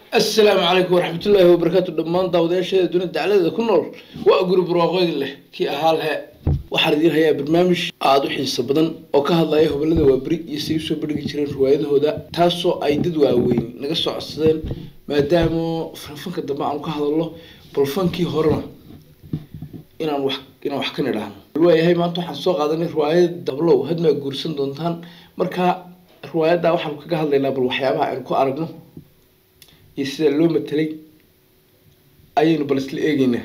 asalaamu calaykum waraxmatullaahi wabarakaatu dhammaan daawadayaasheeda dunida dacladeeda ku nool waa guri barwaaqooyin leh kii ahaa lehe waxaan idiin hayaa barnaamij aada u xiiso badan oo ka hadlaya hobalada waaberi iyo say usoo bandhigi jireen riwaayadahooda taasoo ay dad waaweyn naga soo codsadeen maadaama fanka dambe aanu ka hadalno bal fankii horena inaan wax inaan wax ka nidhaahno waayahay maanta waxaan soo qaadanay riwaayad dablow hadmaa guursan doontaan marka riwaayadda waxaanu kaga hadlaynaa bal waxyaabaha aynu ku aragno iyo sida loo matelay ayaynu bal isla eegeynaa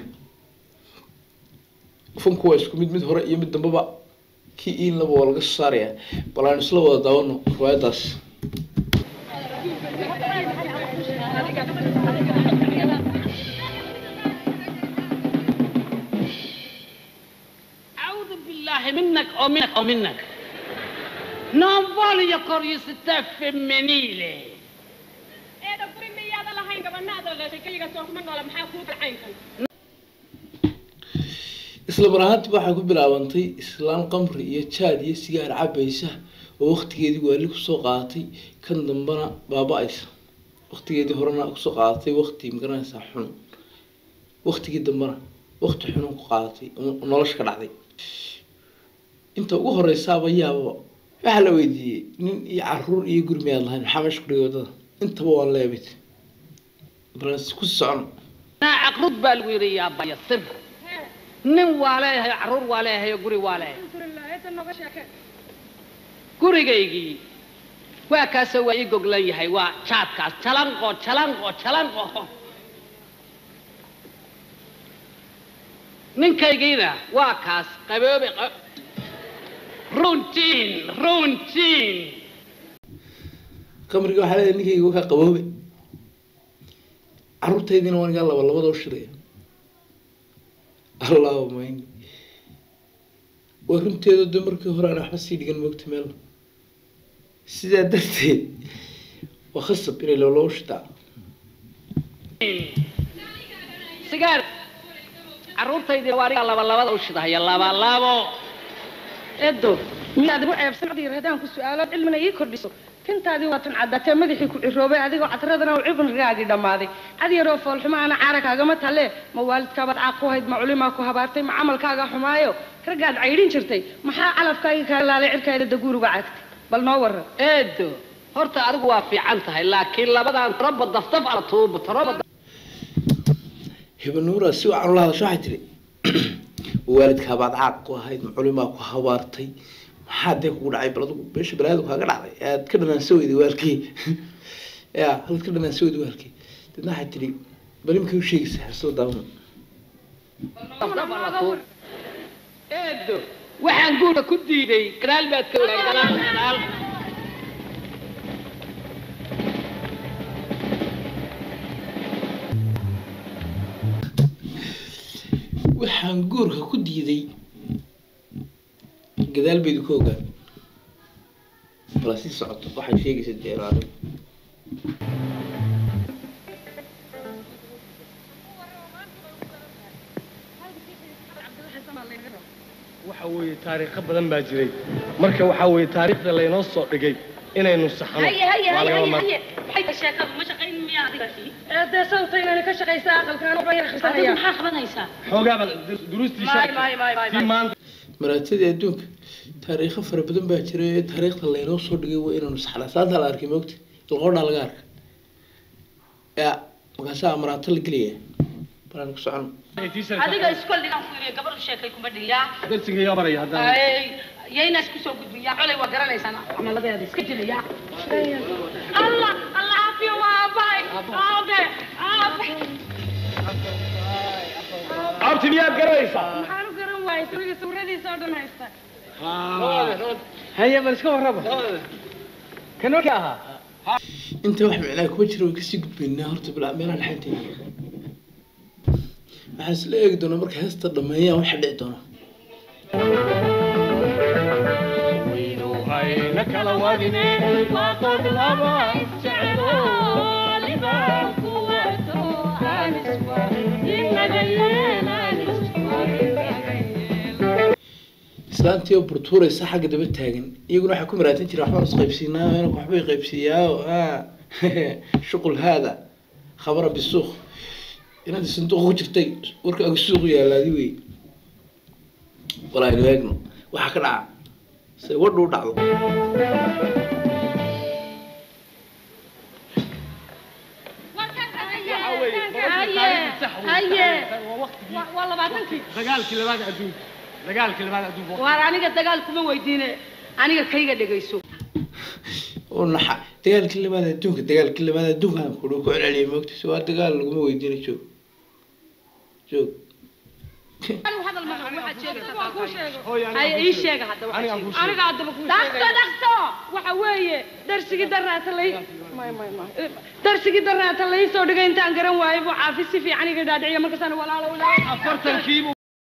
funku waa isku mid mid hore iyo mid dambeba kii iinlaba waa laga soo saarayaa bal aynu isla wada daawano riwaayaddaas أعوذ بالله منك أو منك أو منك Non voglio curiosità femminile. eeda guri miyaada lahayn gabanaada dhashay keliga soo kuma noola maxaa kuu kalcaynkan isla mar ahaantiba waxaa ku bilaabantay islaan qamri iyo jaad iyo sigaar cabaysa oo waqtigeedii waali kusoo qaadatay kan dambena baaba-aysa waqtigeedii horena kusoo qaadatay waqti magaranaysaa xun waqtigii dambena waqti xunun ku qaadatay oo nolosha ka dhacday inta ugu horeysaaba yaababa waxaa la weydiiyey nin iyo caruur iyo guri miyaad lahayn maxaa meesha kudhigay wadada intaba waa leebit bal ku socono أنا عقرب بالويري يا بايا سر nin waa leeyahay caruur waa leeyahay guri waa leeyahay alxamdulilah eeda noga sheeke gurigaygii waa kaasoo waa ii goglan yahay waa jaadkaas jalanqo jalanqo jalanqo ninkaygiina waa kaas qaboobe qa- runtiin runtiin qamriga waxaa leedahay ninkayga wakaa qaboobe caruurtaydiina waa nigaa laba labadoo shiraya allahuma ini waa runteeda de markii hore aan waxba sii dhigan moogta meel sidaa darteed waa khasab inay loloo shitaa sigaar caruurtaydii waa aniga laba labada u shidahaya laba labo eedo miyaad igu ceebsan codii haddaan ku su-aalo cilmina ii kordhiso tintaadii waa tan caddatee madaxii ku ciroobay adigoo cadradana uu cibrigaagii dhammaaday cad yaroo foolxumo ana caara kaagama talle ma waalidkaabaad caaq ku hayd ma culimaa ku habaartay ma camalkaaga xumaayo raggaad caydhin jirtay maxaa calafkaagii kaa laalay cirkaada daguuruga cagtay bal noo waran eedo horta adigu waa fiican tahay laakiin labadan taroba daftaf ala tuubo taroba hibanuura si wacan ula hadasho waxay tiri waalidkaabaad caaq ku ahayd ma culimaa ku habaartay maxaa dee kugu dhacay bal adigu meesha balaadu kaaga dhacday aad ka dhanaansa weyday waalkii ya halad ka dhanaansa weyday waalkii dadna waxay tiri bal imkay u sheegaysaa soo daawano daftaf ala tuubo eedo waxaan guurka ku diiday gadaal baad ka ogaa gadaal gadaal waxaan guurka ku diiday gadaal baydu ka ogaan bala sii socoto waxay sheegaysa deeraado waxa weeye taariikho badan baa jiray marka waxa weeye taariikhda laynoo soo dhigay inaynu saxno haye haye waa haye lagama haye maarmaan. haye maxay sheekadu ma shaqayn miyaa adiga eedee sawtaynani ka shaqaysa aqalkaan waxba yar adigu akhrisanaya maxaa qabanaysaa xoogaa baan dur- duruustii Maay, sharci maay, maay, maay, tii maanta maraatadii adduunka taariikho fara badan baa jira ee taariikhda laynoo soo dhigay waa inaanu saxnaa saanta la arkay moogta ilqoodhaa laga arka ya markaasaa maraato la gelaya balaan ku socono tii sharci adiga iskoldhigaan ku yiri gabar sheekay kuma dhiyaa darsiga yaa baraya haddaan yayna isku soo gudbiyaa colay waa garanaysaan camaladeeda iska jilaya allah allah caafiyo waa aabbahay aabe aabe abti miyaad garanaysaa maxaan u garan waayay suriga sawiradiisa oo dhan haysta haye bal iska warraba kan warkii ahaa inta wax micnaa kuma jira way kasii gudbaynaa horta bilaa meelaha dhaxanteena waxaan isla eegi doonaa marka heesta dhameeyaan waxa dhici doona ayna kala wadine waa qod laba jeclo islaantii oo burtuuraysa xagga daba taagan iyaguna waxaa ku maraatan jira waxbaan is qaybsiinaa inanku waxbay qaybsiiyaa shuqul haada khabara bisuuq inaad sanduuq ku jirtay warka ag suuq yaalaadi wey walaa inu eegno waxaa ka dhaca se wadhu u dhacdo haye Waa- waa labaatankii dagaalkii labaad adduunka dagaalkii labaad adduunka waar aniga dagaal kuma weydiine aniga kayga dhegayso oo naxa dagaalkii labaad adduunka dagaalkii labaad adduunka aan kudhi ku celceliyay moogta se waa dagaal laguma weydiina joog joog hadal ma rabo waxaad sheegaysaa waan kuu sheego Hooyo, aniga haye kuu ii sheego. sheega hadda Aniga waxaad kuu sheegaysaa. sheego. aniga haddaba kuu dhaqso dhaqso waxa weeye darsigii daraata lay may may may darsigii daraata lay soo dhigay intaan garan waayo buu caafi si fiican iga dhaadhiciya markaasaan walaalo walaalo afartankiibu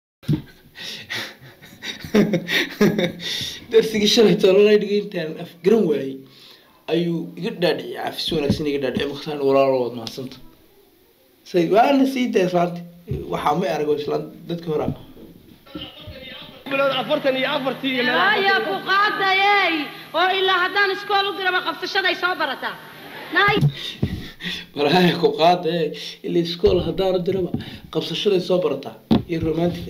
darsigii shalay toolalay dhigay intaan af garan waayey ayuu iga dhaadhiciyay caafis wanaagsan iga dhaadhicay markaasaan walaalo waad mahadsanta say waana sii daa islaanta waxaa ma arago islaanta dadka hore bilood afartan iyo afartii iyo meel haya ku qaadayey oo ilaa haddaan iskool u diraba qabsashaday soo barataa nay walaahi ku qaada ee ila iskool haddaanu diraba qabsashaday soo barataa iyo romantica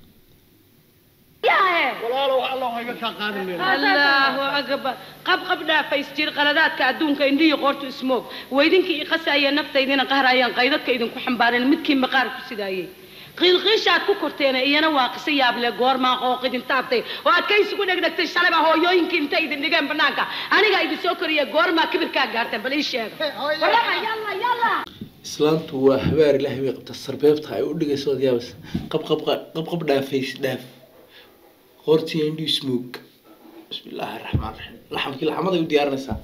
yahe walaalow allah iga kaa qaadan meel allahu akbar qab qab dhaafays jir qaladaadka adduunka indhihi qoortu ismoog weydinkii i qasaya naftaydina qahrayaan qaydadka idinku xambaareen midkii maqaar ku sidaayey qiilqiishaad ku korteena iyana waa qiso yaable goormaa qooq idin taabtay oo aad ka isugu dhegdhegtay shalayba hooyooyinkii intay idin dhigeen banaanka aniga idin soo koriya goormaa kibirkaa gaarteen bal ii sheega warama yalla yalla islaantu waa habaar ilaahay bay qabtaa sarbeebta ay u dhigayso ood yaabas qab qab qab qab dhaafays dhaaf qoortii indhi smoog bismi illaahi raxmaan raxiim laxamkii laxamaday u diyaarinaysaa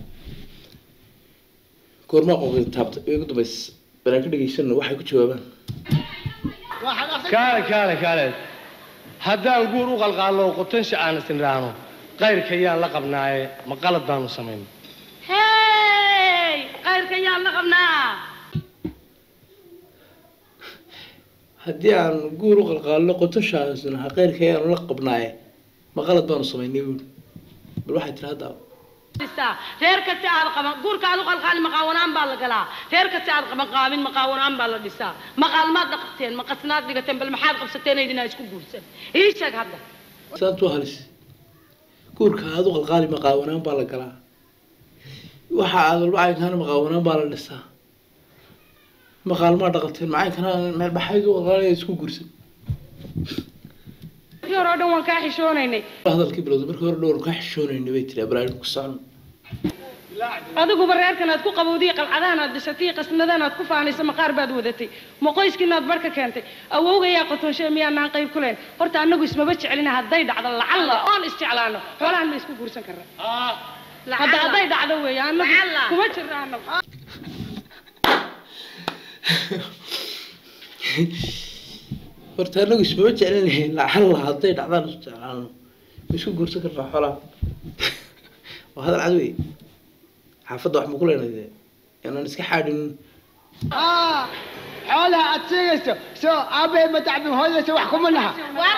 goormaa qooqida taabta way ugu dambays banaan ka dhegaysano waxay ku jawaabaan kaale kaale kaale haddaan guur u qalqaalno oo qotansha aan isniraahno qayrka yaan la qabnaaye ma qalad baanu samayn hey qayrka yaan la qabnaa haddii aan guur u qalqaalno qotoshaasna ha qeyrka ayaanu la qabnaaye ma qalad baanu samaynay buuri bal waxay tiri hadda dhisaa reer kasta aad qaban guurka aad u qalqaalin maqaawanaan baa la galaa reer kasta aad qaban qaabin maqaawanaan baa la dhisaa maqaalmaad dhaqateen maqasnaad dhigateen bal maxaad qabsateen idinaa isku guursan ii sheeg hadda saantu waa halis guurka aad u qalqaali maqaawanaan baa la galaa waxa aad walba caynkaana maqaawanaan baa la dhisaa maqaalmaa dhaqateen macaynkana meel baxayd u qalqaalaya isku guursan kii hore oo dhan waan kaa xishoonaynay hadalkii bilowda markii hore dhowr kaa xishoonayna bay tiri abraahim ku socon adiguba reerkan aad ku qabowdiy qalcadahan aad dhisatay qasnadan aad ku faanayso maqaar baad wadatay ma qoyskiina aad barka keentay awowgayaa qotonshe miyaanaan qayb ku lahayn horta annagu ismaba jecelina hadday dhacdo lacalla oon isjeclaano xoolahan ma isku guursan karra hadda hadday dhacdo weeye annagu kuma jirra annagu horta anagu ismama jeclanahay lacalla hadday dhacdaan isu jeclaano ma isku guursan karnaa xoolaha waa hadal cad wey xaafadda wax ma ku leenay dee inaan iska xaadhin xoolaha aad sheegayso soo aabbahay ma tacbin hooyaysa wax kuma naha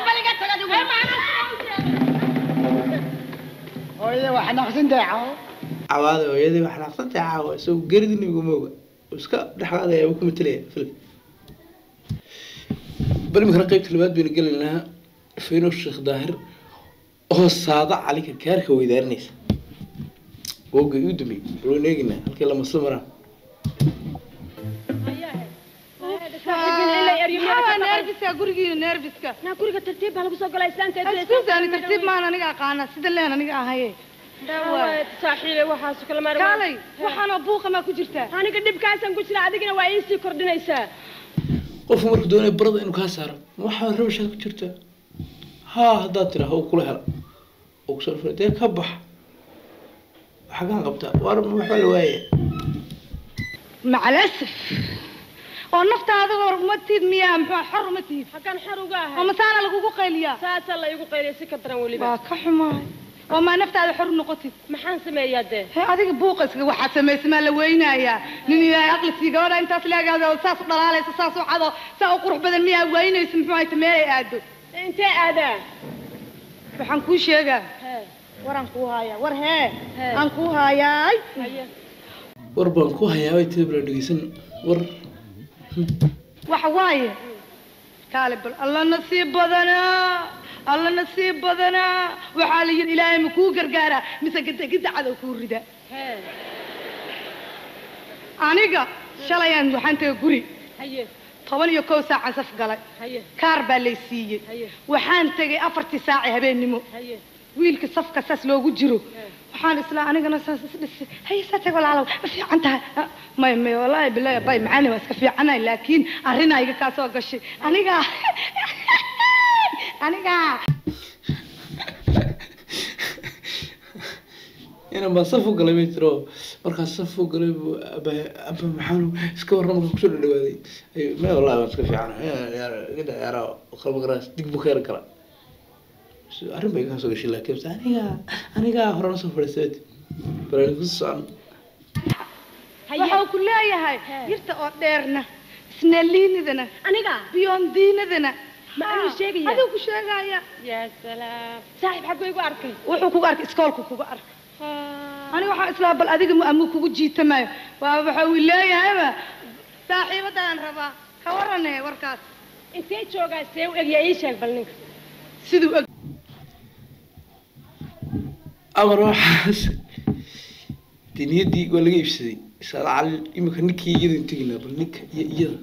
hooyada wax naqsintahay cawo cawaada hooyadii wax naaqsantay caawa isagoo geridii nabiga mooga oo iska dhexqaadaya uu ku matelaya filka bal imikana qaybta labaad baynu gelaynaa fayno sheekh daahir oo saada cali karkaarka weydaarinaysa woga uu dambeeyey waynu eegaynaa halkii la masla maraan nerfiska gurigiina nerfiska naa guriga tartiib baa lagu soo galaa islaanteed iskuusani tartiib maan aniga aqaana sida leen aniga ahaye saaxiibe waxaas kala maar kaalay waxaanoo buuqa maa ku jirtaa aniga dhibkaasaan ku jira adigina waa iisii kordhinaysaa qofku markuu doonaya barada inuu kaa saaro ma waxaa rabashaad ku jirtaa haa haddaad tiraa uu kula hela oo kusoo dhufay dee ka bax xagaan qabtaa waar ma waxbaa la waaya macalasaf oo naftaada war uma tiid miyaa muxuu xor uma tiid halkan xor uga oo ahay masaana lagugu qayliyaa saasaa la igu qaylay si ka daran weliba waa ka xumaay oo maa naftaada xor noqotid maxaan sameeyaa dee he adiga buuqa iskaga waxaad samaysa maa la weynayaa nin ilaahay aqli sii gabadha intaas leegaado saas u dhalaalaysa saas u cado saa u qurux badan miyaa weynaysa muxuu hayta meelay aado intee aadaa waxaan kuu sheegaa waraan kuu haayaa war hee aan kuu haayaay war baan ku hayaa bay tiri bala dhegeysan war waxa waaye kaale bal alla nasiib badanaa alla nasiib badanaa waxaa la yidhi ilaahay ma kuu gargaaraa mise gadagida cadow kuu rida aniga shalayaan waxaan tagay guri haye toban iyo kow saacan saf galay haye kaar baa lay siiyey Haye. waxaan tegay afartii saaci habeennimo haye wiilka safka saas loogu jiro waxaan islaa anigana saas isdhisay haye saa tag walaalow ma fiican tahay Ah, may may wallaahi bilaahi bay macaani waa iska fiicanahay laakiin arrinaa iga kaa soo gashay aniga aniga inan baa saf u galay bay tiro markaas saf u galay buu aba aba maxaanu iska warran markaa kusoo dhadhawaaday ayuu me wallahi waan iska fiican gada yaaraa qalba garaas dig buu ka yar gala arrin bay kaa soo gashay laakiin bas aniga aniga horena soo fadhiistay barani ku socon waxau ku leeyahay yirta oo dheerna snaliinidana aniga biyondiinadana Ma anuu sheegaya? adigu ku sheegaya yaa salaam saaxiib xagguu igu arkay wuxuu kuga arkay iskoolku kuga arkay aniga waxaa islaa bal adiga mu amuu kugu jiitamayo waa waxa uu leeyahayba saaxiibadaan rabaa ka warane warkaas intee joogaa see u egyaa ii sheeg bal ninka siduu og amar waxaas dee niyaddii waa laga iibsaday isaala cali imika ninkii iyadan teginaa bal ninka iyo iyada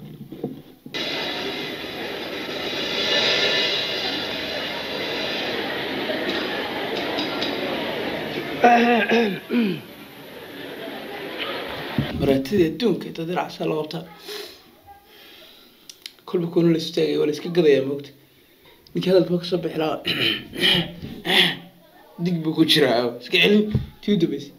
maraatida adduunka inta diracsaa la qabtaa kolba koona la istaagay waa la iska gadayaa moogta ninkii hadalka ma kasoo bixi lahaa dig buu ku jiraa iska celin tii u dambeysay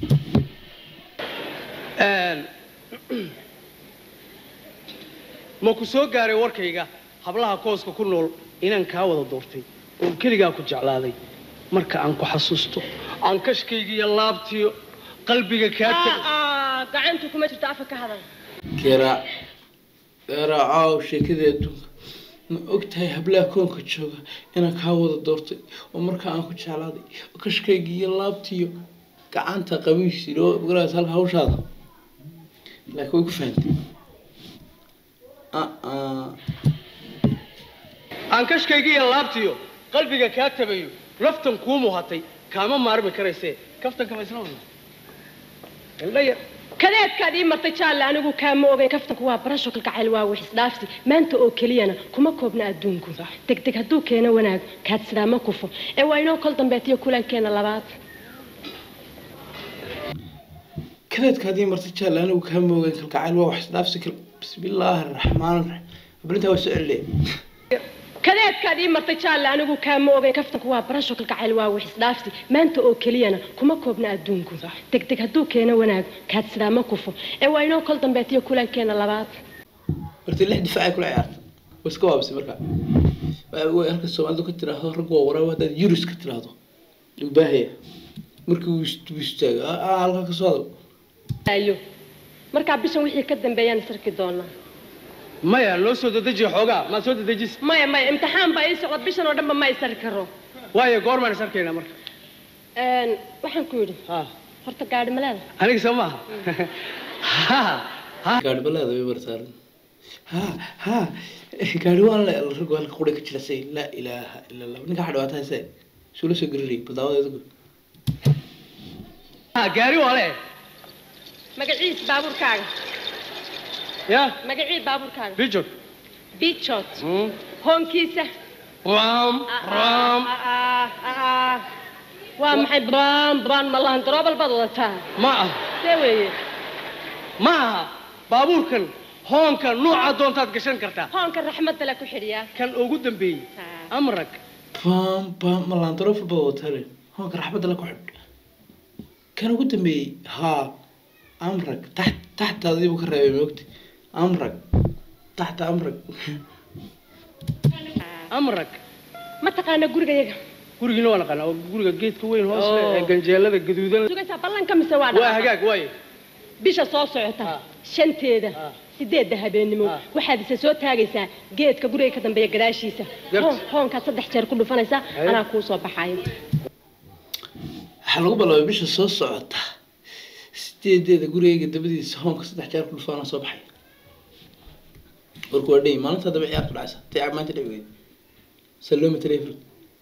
ma ku soo gaaray warkayga hablaha kooska ku nool inaan kaa wada doortay oon keligaa ku jeclaaday marka aan ku xasuusto aan kashkayga iyo laabtiyo qalbiga kaa tag gacantu kuma jirto afka ka hadal geeraac geeraacow sheekadii adduunka ma og tahay hablaha koonka jooga inaan kaa wada doortay oo markaa aan ku jeclaaday oo kashkayga iyo laabtiyo gacanta qabiisi loo garaas halka hawshaada laakiin way ku fahantay aa aan kashkayga iyo laabtiyo qalbiga kaa tabayo laftan kuu muhatay kaama maarmi karaysee kaftan kama isla wadna indhaya kadeedkaad ii martay jaalle anigu kaama ogeyn kaftanku waa barasho kalgacayl waa wix isdhaafsi maanta oo keliyana kuma koobna adduunku degdeg hadduu keeno wanaag kaad sidaa ma kufo ee waa inoo kol dambeetiyo kulankeena labaad kadeedkaadii martay jaalle anigu kaa moogayn kalgacayl waa wax isdhaafsi kal bismillaahi araxmaan araxiim hablintaa waa soo celiya kadeedkaad ii martay jaalle anigu kaama ogeyn kaftanku waa barasho kalgacayl waa wix isdhaafsi maanta oo keliyana kuma koobna adduunku degdeg hadduu keeno wanaag kaad sidaa ma kufo ee waa inoo kol dambeetiyo kulankeena labaad horta lix difaacay kula ciyaarta waa iska waabisay marka way halka soomaalidu ka tiraahdo rag waa waraabo haddaad yurus ka tiraahdo wuu baahaya markii uu ist- uu istaago "Ah, ah, halka ka soo hadal ayo markaa bishan wixii ka dambeeyaan isarki doonaa maya loo soo dedejiya xoogaa maad soo dedejis maya maya imtixaan baa ii socda bishan oo dhanba ma isari karo waayo goormaan is arkaynaa marka Een, waxaan ku yidhi ha horta gaadhi ma leeda aniga soo maaha ha ha gaari balaada way barsaaran ha ha gaari waan le rag waa halka qura ka jira say laa ilaaha ila allah ninka waxa dhawaataa hese suula soo garinayay badaawada adigu ha gaari waa le magaciis baabuurkaaga ya magacii baabuurkaaga bijog bichot hoonkiisa ram ram Ah, ah, ah, ah. waa maxay bran bran ma lahan daroobal baad wadataa ma ah see weeye ma aha baabuurkan hoonka nooca doontaad gashan kartaa hoonka raxmadda le ku xidhiyaa kan ugu dambeeyey amrag bam bam malaantaro fulba watale hoonka raxmadda la ku xidh kan ugu dambeeyey haa amrag taxt taxtaadii buu ka reebay moogta amrag taxta amrag amrag ma taqaana gurigayaga gurigiina waa naqaanaa oo guriga geedka weyn hoos leh Oh. ee ganjeelada gaduudan sugaysaa ballanka mise waa waa dhaqaaqaa? hagaag waaye bisha soo socota Ah. shanteeda Ah. sideedda habeenimo Ah. waxaad isa soo taagaysaa geedka guriga ka dambeeya gadaashiisa Garta. Hoon- hoonkaad saddex jeer ku dhufanaysaa Haye. anaa kuu soo baxayo waxaa lagu bilaabay bisha soo socota sideedeeda gurigayga dabadiisa hoonka saddex jeer ku dhufaana soo baxay warku waa dhay maalinta haddaba ciyaartu dhacaysa tay maanta dhici weyda sallooma telefrid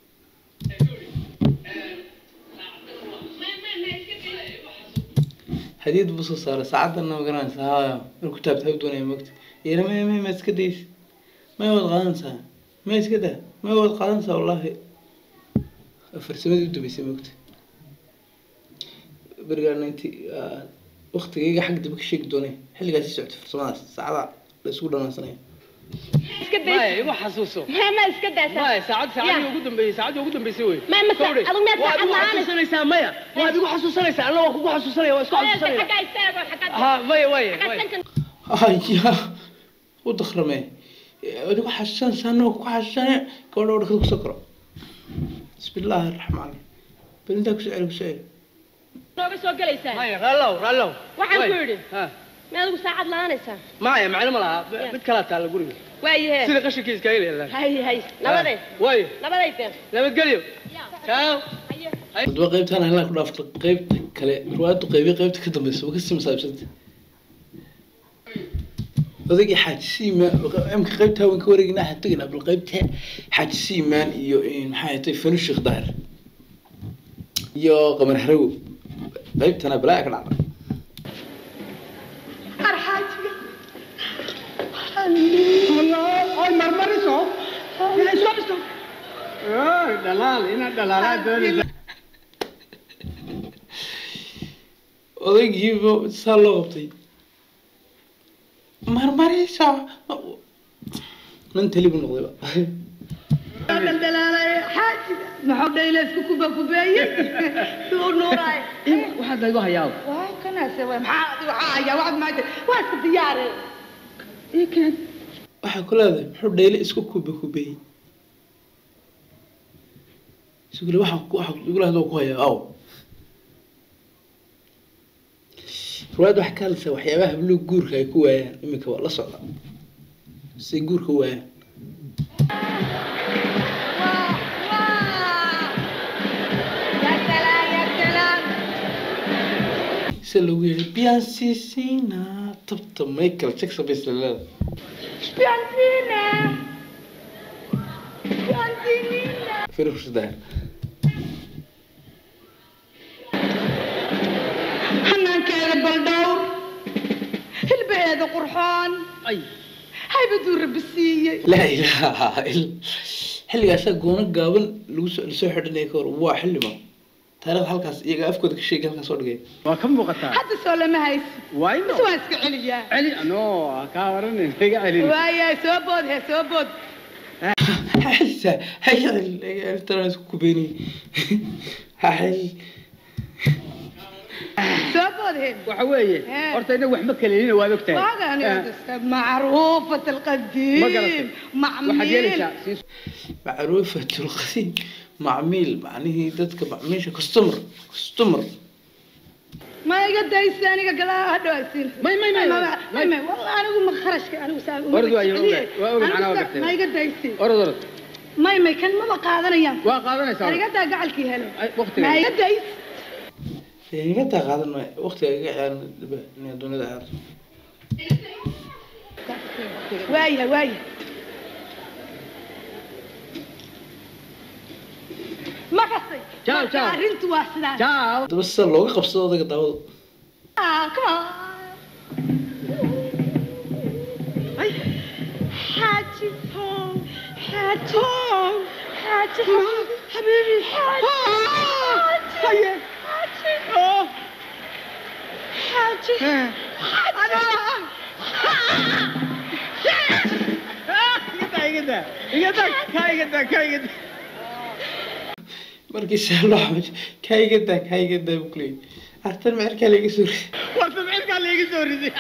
hadiyad buu soo saaray saacadana ma garanaysa haya marku taabta ha doonaya mogta yeela maya maya ma iska daysa maya waad qaadanaysaa maya iska daa maya waad qaadanaysaa wallaahi farsamadii u dambeysay mogta berigaana inti waktigayga xag daba ka sheegi doonay xilligaasi socotay farsamadaas saacada la isugu dhanaansanaya iska maya daysa igu xasuuso ma ma iska daysa maya saacad saacadii ugu dambeysay saacadii ugu dambeysay wey Ma- ma- Kowdhe, adigu miyaad waad saacad igu la'aan? xasuusanaysaa maya waad igu xasuusanaysaa anna waan kugu xasuusanaya waan isku xasuusanaya xaggaa istaago xaggaa ha maya maya xaggaa maya sankan haya u dakrame adigu xasuusanaysaa anagoo ku xasuusane gabadha wadhakada kusoo koro bismillaahi araxmaan raxiim bal intaa kusoo celi kusoo celi nooga soo gelaysaa maya raallow raallow Waxaan Way. ku yidhi. Ha. ma adigu saacad la'aanaysaa maya macno ma laha mid kalaa taalla guriga waayahe sida qashinkiisa iskaga leedahay hay hay nabaday way nabaday teen nabadgelyo ciao hadaba qaybtaan halaa ku dhaafta qaybta kale ruwaadu qaybi qaybta ka dambeysa waa kasii masaabsanta odagii xaaji siimaan imka qaybta haween ka wareeginaa waxaan tegaynaa bal qaybta xaaji siimaan iyo maxaa tay fanu sheekh daahir iyo qamar harawo qaybtana balaa ka dhacda Ay, marmariso. Iso, iso. Ay, dhalaal, ina dhalaalaa doonaysa. odaygiiba saa loo qabtay marmaraysa nin tali buu noqdayba daldalaalay xaajiga maxuu dhayle isku kuba kubeeye suu nuuraay waxaad laygu hayaa waa kanaase waa maxaa adiga waxaa hayaa waxaad maanta waa iska diyaare waxaa ku leedahay muxuu dhayle isku kuba kubeeyey isugule waxa waxa igula hadoo ku hayaa aw ruwaad waxaa ka hadlaysaa waxyaabaha habluhu guurka ay ku waayaan iminka waa la socda say guurka u waayaan se lagu yeedhay biyansisina tabta michael jackson bay isla leedahay firusdaa hanaankeeda baldhowr hilbaheeda qurxoon ay haybaduu rabbi siiyey laa ilaaha illa xilligaasaa goono gaaban lagu soo lasoo xidhanaya ka hor waa xildhibaan taariikhda halkaas iyaga afkooda ka sheegay halkaas soo dhigay Waa ka muuqataa. hadda soo lama haysi Wayno. bas waa iska celiyaa Celi, no, kaa waranin, iga celin. waaya soo bood he soo bood haysa haytana isku kubeynay hay soo bood he Waxa weeye, Eh. horta inaga waxba kaleelina waad ogtahay. واقع معروفة القديم ما قرأت. waxaad معميل yeelaysaa siis macruufat lqadiim macmiil macnihii dadka macmiisha customer customer ما يقدر يستاني قال هدو يصير may may may ما ما والله انا اقول ما خرجك انا وسام Ordu waa yoga, waa oga macnaha waa gartay. ما يقدر يصير orod orod ما ما كان ما بقى هذا ايام waa qaadanaysaa انا قد اقعد كي هلا Ay, waqtiga. ما يقدر iga taa qaadan maayo waqtiga iga ciyaaran dhiba inay dunida ciyaarto وايه وايه ما قصي Ciao, ciao. رنت واسدان ciao haddaba sida looga qabsado odaga daawada آه كمان حاجي حاجي حاجي حبيبي حاجي حاجي حاجي igada igada kaa igada kaa igada markii saa loo xamaj kaa iga daa kaa iga daa buu kuleeyay artan mecerkaa laga soo riday war sabcirkaa layga soo riday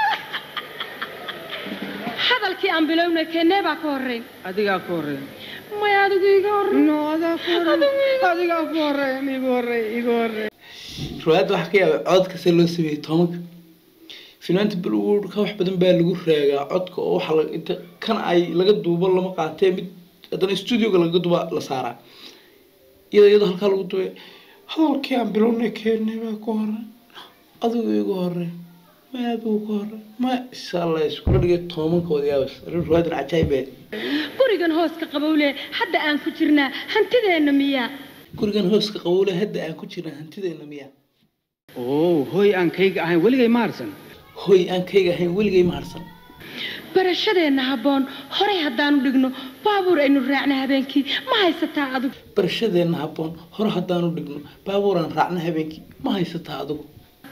hadalkii aan bilownay keenee baa ka horreyn adigaa ku horeeya maya adigu iga horreyn no adaa ku horeeya adigaa ku horeeya igu horeeya igu horeeya riwaayadda waxaa ka yaabay codka see loo sameeyey tobanka finaanta bollywood ka wax badan baa lagu raagaa codka oo waxa la inta kan ay laga duubo lama qaatee mid haddana studioga laga duba la saaraa iyadoo iyadoo halkaa lagu dubay hadalkii aan bilownay keenay baa ku hore adigu igu hore ma adigu ka hore ma insha allah iskula dhigay tobankood yaabas arrin ruwaadan cajaayibe gurigan hooska qabowle hadda aan ku jirnaa hantideenna miyaa gurigan hooska qabowle hadda aan ku jirna hantideenna miya oo hooy aan kayga ahayn weligay ma harsan hoy aan kayga ahayn weligay ma harsan barashadeenna habboon horay haddaanu dhigno baabuur aynu raacna habeenkii ma haysataa adigu barashadeenna habboon hore haddaanu dhigno baabuuraan raacna habeenkii ma haysataa adigu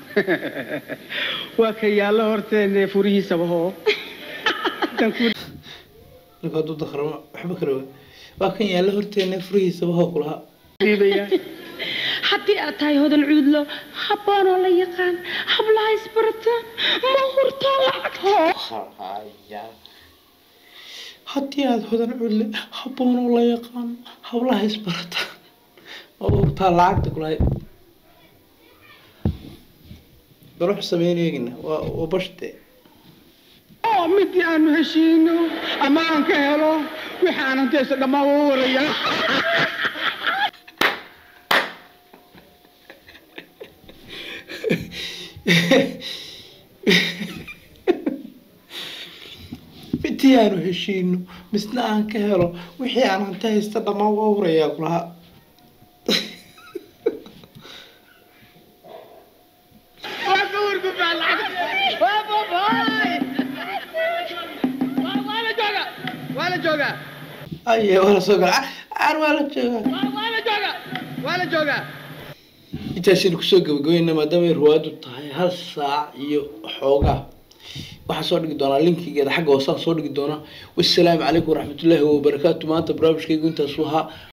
waa ka yaallo horteenne furihiisaba hoo ninku hadduu dakramo waxba kale waa waa kan yaalla horteena furihiisaba hoo kulahaa haddii aad tahay hodan cuudlo habboonoo la yaqaan hablaha isbarataan ma hurtaa lacagta haddii aada hodan cudle habboonoo la yaqaan hablaha isbarata oo hurtaa lacagta kulahay bal wuxuu sameyn eegina waa waa bashte oo midii aanu heshiino ama aan ka helo wixii aan hanteysa dhammaan waa waraya intii aanu heshiino misna aan ka helo wixii aan hanti haysta dhammaan waa hurayaa kulahaa waa ka wargubaa lacagta waa babaay waa la jooga waa la joogaa aye waa la soo gala caar waa la joogaa waa la jooga waa la joogaa intaasaynu kusoo gabagabayna maadaama ay ruwaadu tahay hal saac iyo xoogaa waxaan soo dhigi doonaa linkigeeda xagga hoosaan soo dhigi doonaa wassalaamu calaykum waraxmatullaahi wabarakaatu maanta barnaamijkaygu intaasuu ahaa